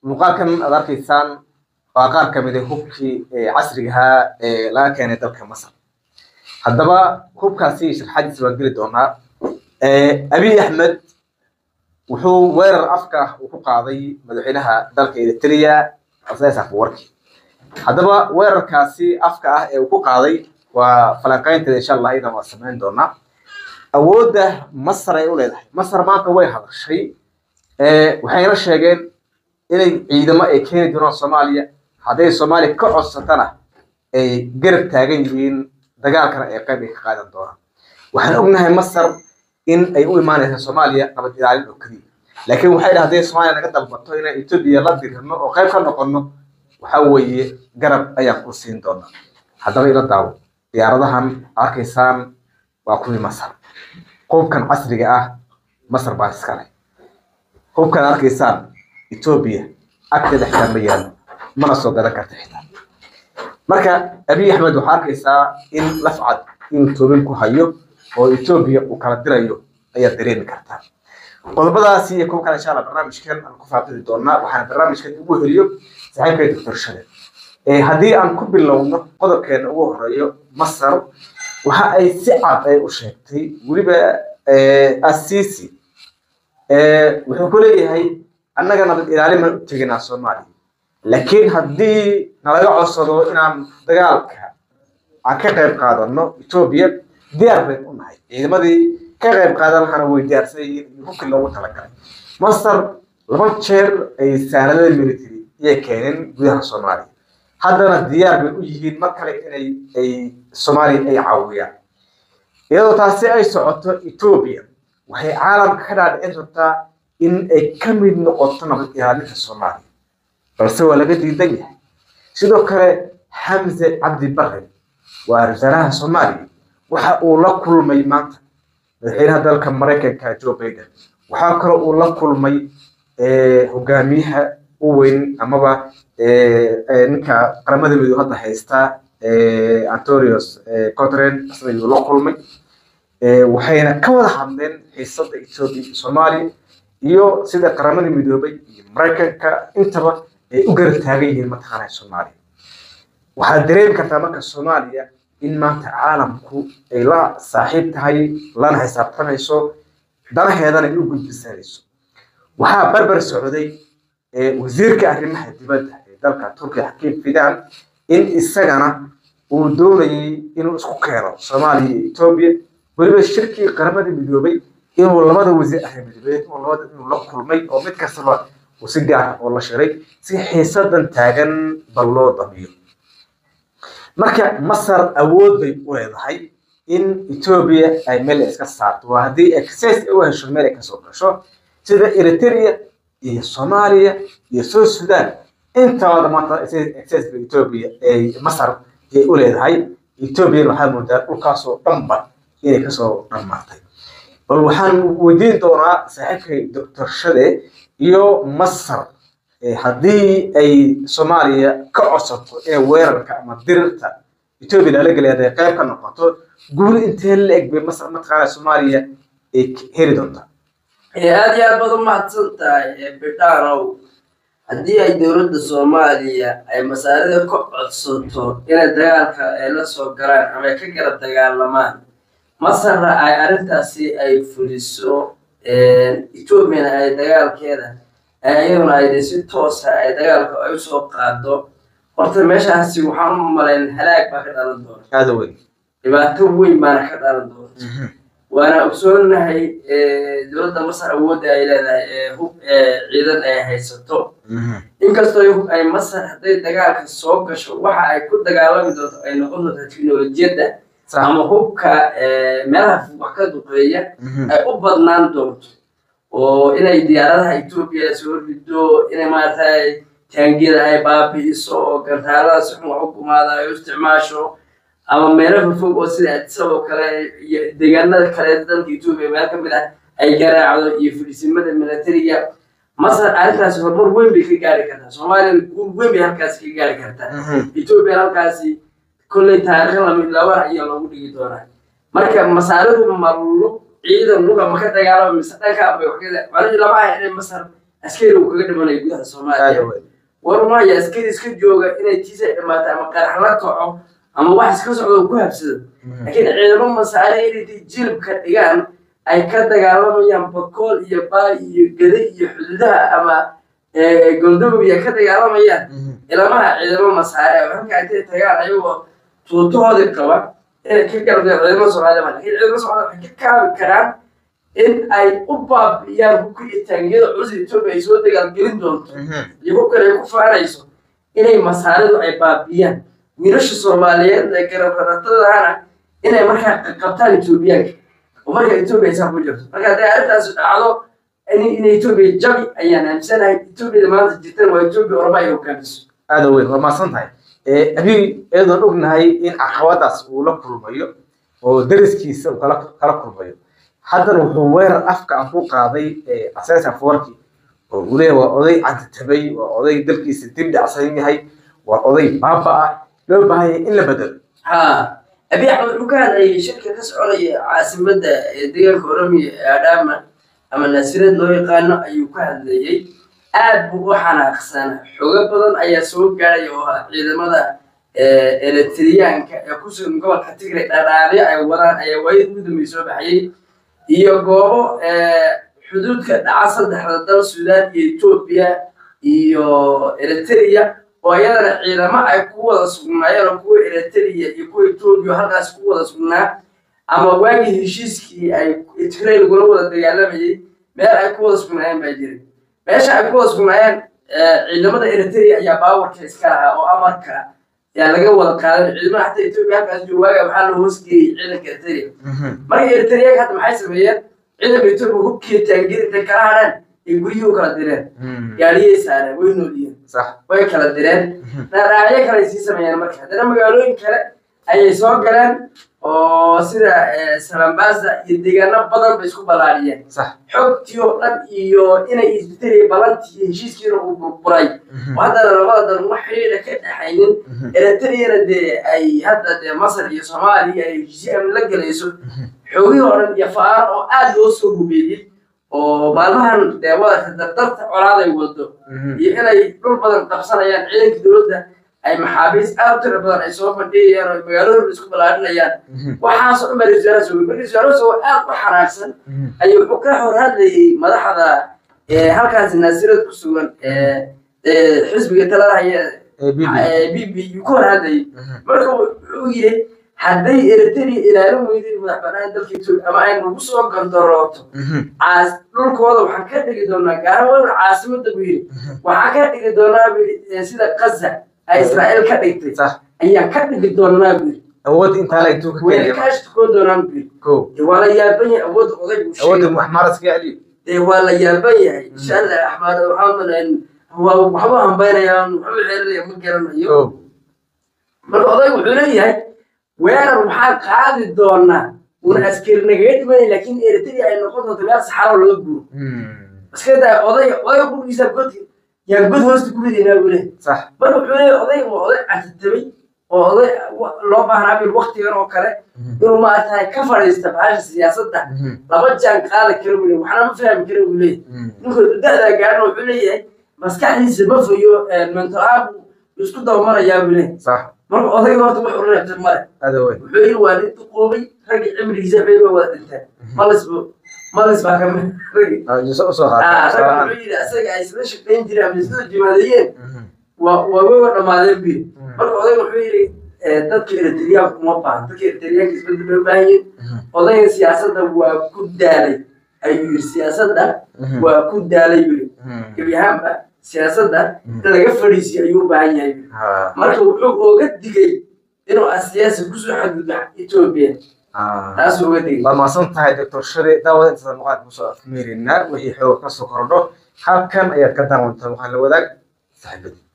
muuqaalkan aad arkaysaan waa qaar ka mid a hubkii casrigahaa ee laga keenay dalka masar haddaba hubkaasi sharxadiisa waan geli doonaa abiy axmed wuxuu weerar afka uu ku qaaday madaxweynaha dalka eritrea isaias afwerki haddaba weerarkaasi afka ah ee uu ku qaaday waa falanqaynteeda insha allah idan waa samayn doonaa awoodda masar ay u leedahay masar maanta way hadashay waxayna sheegeen inay ciidamo ay keeni doonaan soomaaliya hadday soomaaliya ka codsatana ay garab taagan yihiin dagaalkana ay qayb ay ka qaadan doonaan waxaan ognahay masar in ay u imaanaysa soomaaliya nabad ilaalin oo keliya laakiin waxay dhaha hadday soomaaliya naga dalbato inaan etoobiya la dirino oo qayb ka noqono waxa weeye garab ayaan ku siin doonaa haddaba ila daawo diyaaradahan arkaysaan waa kuwii masar hubkan casriga ah masar baa iskale hubkan arkaysaan etoobiya agteeda xitaa ma yaalo mana soo gadan karta xitaa marka abiy axmed waxaa arkaysaa in lafcad in toobin ku hayo oo etoobiya uu kala dirayo ayaad dareemi kartaa qodobadaasi iyo kuwa kale insha allah barnaamijkan aan ku faafidi doonaa waxaana barnaamijkan ugu heliyo saaxiibkay doctor shade haddii aan ku bilowno qodobkeena ugu horeeyo masar waxa ay si cad ay u sheegtay weliba assisi wuxuu ku leeyahay annaga nabad ilaalin baan u teginaa soomaaliya laakiin haddii nalaga codsado inaan dagaalka aan ka qayb qaadano etoobiya diyaar bayn u nahay ciidamadii ka qayb qaadan lahana way diyaarsan yihiin iyo hubkii loogu talagalay masar laba jeer ay saaladada military iyay keeneen gudaha soomaaliya haddana diyaar bay u yihiin mar kale inay ay soomaaliya ay caawiyaan iyadoo taasi ay socoto etoobiya waxay caalamka ka dhaadhicin rabtaa in ay ka mid noqoto nabad ilaalinta soomaaliya balse waa laga diidan yahay sidoo kale xamse cabdi bare waa wasaaraha soomaaliya waxa uu la kulmay maanta madaxweynaha dalka maraykanka joe biden waxaa kaloo uu la kulmay hogaamiyaha u weyn amaba ninka qaramada midow hadda haystaa antonios cotren isna yuu la kulmay waxayna ka wada hadleen xiisada etoobiya iyo soomaaliya iyo sida qaramada midoobay iyo maraykanka intaba ay u garab taagan yihiin mataqaanaa soomaaliya waxaad dareemi kartaa marka soomaaliya in maanta caalamku ay la saaxiib tahay lana xisaabtamayso danaheedana ay u gudbisanayso waxaa barbar socday wasiirka arrimaha dibadda ee dalka turkiya xakiim fidan in isagana uu doonayay inuu isku keeno soomaaliya iyo etoobiya weliba shirkii qaramada midoobay inuu labada wasiir arrimadeed inuu labada inuu la kulmay oo mid kastaba uu si gaar ah oo la shiray si xiisadan taagan bal loo damiyo marka masar awood bay u leedahay in etoobiya ay meel iska saarto waa haddii access ay u hesho meel ay kasoo gasho sida eritrea iyo soomaaliya iyo south sudan intaba maanta access ba etoobiya ay masar ay u leedahay etoobiya waxaa moodaa dhulkaasoo dhanba inay kasoo dhammaatay bal waxaan weydiin doonaa saaxiibkay doctor shade iyo masar haddii ay soomaaliya ka codsato inay weerarka ama dirirta etoobiya lala gelay hadday qayb ka noqoto guul intee la eg bay masar mataqaana soomaaliya ay heli doontaa aada iyo aad baad u mahadsan tahay bidhaanow haddii ay dowladda soomaaliya ay masaarida ka codsato inay dagaalka ay la soo galaan ama ay ka garab dagaalamaan masarna ay arrintaasi ay fuliso etoobiyana ay dagaalkeeda iyaduna ay si toosa ay dagaalka ay usoo qaado horta meeshaasi waxaan u malayn halaag baa ka dhalan doonta aada weyn dhibaato weyn baana ka dhalan doonta waana ogsoonahay dowladda masar awoodda ay leedahay ee hub ciidan ay haysato inkastoo ay masar hadday dagaalka soo gasho waxa ay ku dagaalami doonto ay noqon doonta teknolojiyadda ama hubka meelaha wax ka duqeeya ay u badnaan doonto oo inay diyaaradaha etoobiya soo rido inay maaragtay taangiyada ay baabi'iso oo gantaalada si xun wax u gumaada ay u isticmaasho ama meelo fofog oo sida adisab oo kale iyo deegaanada kale dalka etoobiya meel ka mid ah ay garaacdo iyo fadhiisimada militariga masar arrintaasi horumar weyn bay ka gaari kartaa soomaaliya guul weyn bay halkaasi ka gaari kartaa etoobiya halkaasi kolley taariikh lamid laba ayaa loogu dhigi doonaa marka masaaridu ma lug ciidan luga ma ka dagaalama mise dhanka bay wax ka macnihii lama aha inay masar askari uu kaga dhimanayo gudaha aada soomaaliya weyn war maya askari iska jooga inay tiisa dhimaato ama qarax la kaco ama wax iska socdo uu ku habsado laakiin ciidamo masaare inay jilibka dhigaan ay ka dagaalamayaan bakool iyo baay iyo gede iyo xuduudaha ama eh, goldogob ay ka dagaalamayaan ilamaha ciidamo masaare oo halka intay tagaan ayagoo tuutahoodii qaba inay ka garabdeen ciidamada soomaalida lakin ciidamada soomaalida waxay ka kaabi karaan in ay u baabi'iyaan hubka iyo taangiyada culus etoobiya ay soo dagaalgelin doonto iyo hubkan ay ku faanayso inay masaaridu ay baabi'iyaan wiilasha soomaaliyeed ee garabkaratadahana inay markaa qabtaan etoobiyaanka oo marka etoobiya ay saa ku jirto marka hadday arrintaas dhacdo in in etoobiya jabi ayaan aaminsanahay etoobiyada maanta jirtana waa etoobiya oroma ay hogaamiso aada weyn waa mahadsan tahay abiy iyadoon ognahay in caqabadaas uu la kulmayo oo dariskiisa uu kala kala kulmayo haddana wuxuu weerar afka aan ku qaaday asaas afwarki oo uu leeyahay waa oday cantatabay waa oday dalkiisa dib dhacsan yahay waa oday baaba ah loo baahan yahay in la bedelo ها أبي أحمد وكان أي شركة تسعى لي عاصمة ديال كورمي أدام أما نسيرد لو يقال أي وكان لي aad buu u xanaaqsanaa xogo badan ayaa soo gaaray oo ah ciidamada eletriyaanka ee ku sugan gobolka tigray dhadhaabyo ay wadaan ayaa waayad ugu dambey soo baxayay iyo goobo xuduudka dhaca saddexda dal suudaan iyo etoobiya iyo eritrea oo iyadana ciidamo ay ku wada sugnaayeen oo kuwa eritrea iyo kuwa etoobiya halkaas ku wada sugnaa ama waagii heshiiskii ay tigray lagula wada dagaalamayay meel ay ku wada sugnaayeen baa jiray meesha ay ku wada sugnaayeen ciidamada eritrea ayaa baawarka iska lahaa oo amarka yaa laga wada qaadan ciidamada xataa etoobiya halkaas jooga waaga waxaa la hoosgeeyey ciidanka eritrea marka eritreaga hadda maxay sameeyeen ciidanka etoobiya hubkiiyo taangiri intay kala hadhaan ay guryihii u kala direen gaariyay saareen way nooliyeen sax way kala direen dhaadhaacyo kale ay sii sameeyeen marka haddana magaalooyin kale ayay soo galeen oo sida salambasa iyo deegaano badan bay isku ballaariyeen sax xogtii oo dhan iyo inay isbitari balantii iyo heshiiskiina uu burburay oo haddana labada dan wax xiriira ka dhexaynin eritreyana dee ay hadda dee masar iyo soomaaliya ay heshiisyo amni la gelayso xoogihii oo dhan iyo faar oo aad loo soo hubeeyey oo maalmahan dee wadanka dardarta colaaday wado iyo inay dhul badan qabsanayaan ciidanka dowladda ay maxaabiis aad u tiro badan ay soo bandhigayaan oo magaalooda isku ballaarinayaan waxaasoo dhan baa ra-iisul wasaaraha soo ra-isul wasaaraha soo aad u xanaaqsan ayuu wuxuu ka hor hadlayay madaxda ee halkaasi naasirad ku sugan ee ee xisbiga talada haya b b yuu ka hor hadlayay marka wuxuu yidhi hadday eritrea ilaalin weydeen madax banaan dalka etoobiya ama ay nagu soo gandorooto caas dhulkooda waxaan ka dhigi doonaa gaara weliba caasimadda buu yidhi waxaan ka dhigi doonaa buu yidhi sida qaza ay israa'iil ka dhigtay sax ayaan ka dhigi doonaa buu yidhi awood intaa la intuu ka wayna keenay kaash tukoo doonaan buu yidhi ko dee waa la yaaban yahay awoodda odaygu uu awoodda sheegay maxmaras ka celiyo dee waa la yaaban yahay insha allah axmaad waxaa malayn waa waxba hambaynayaan waxba xeeranaya ma garanayo ko marka odaygu wuxuu leeyahay weerar waxaan qaadi doonaa una askari nagaga dhimanay laakiin eritrea ay noqon doonto meel saxaro laga guuro iska daa oday oday gurigiisa godki yaa god hoosta ku ridaynaa buu leeyahay sax marka wuxuu leeyahay odayga waa oday catatabay oo oday wa- loo baahnaa bil waktigan oo kale inuu maaragtahay ka fadhiista bahasha siyaasadda laba jaan qaadi kara buu leeyahay waxna ma fahmi kara buu leeyahay ninkuu da'daa gaarna wuxuu leeyahay maskaxdiisa ma fayo mental ahaan buu isku dabamarayaa buu leeyahay sax marka odayga horta wax ureebtay male aada weyn wuxuu yidhi waa nin duqoobay raggi cimrigiisa bay waa wada dhinteen malis bu malis baa ka mid raggi usoo usoo ah ragga qaata wuxuu yidhi asaga ay isla shaqayn jireen ama isla jimaadeeyeen waa waa way wa dhammaadeen bu yidhi marka odayga wuxuu yidhi eh, dadka eritriyaanka uma baahan dadka eritriyaanka isbedel bay u baahan yihin odayga siyaasadda waa ku daalay ayuu yidhi siyaasadda waa ku daalay buu yidhi gebi ahaanba siyaasadda in laga fadhiisiyo ayuu u baahan yahay buu yidhi. marka wuxuu ooga digay inuu asiyaasi kusoo xadgudbo etoobiya taasuu oga digay waa mahadsan tahay doctor shari daawada intaada muuqaalka kusoo afmeerinaa wixii xoog kasoo kordho halkan ayaad ka daawantaa waxaan la wadaag saaxiibadii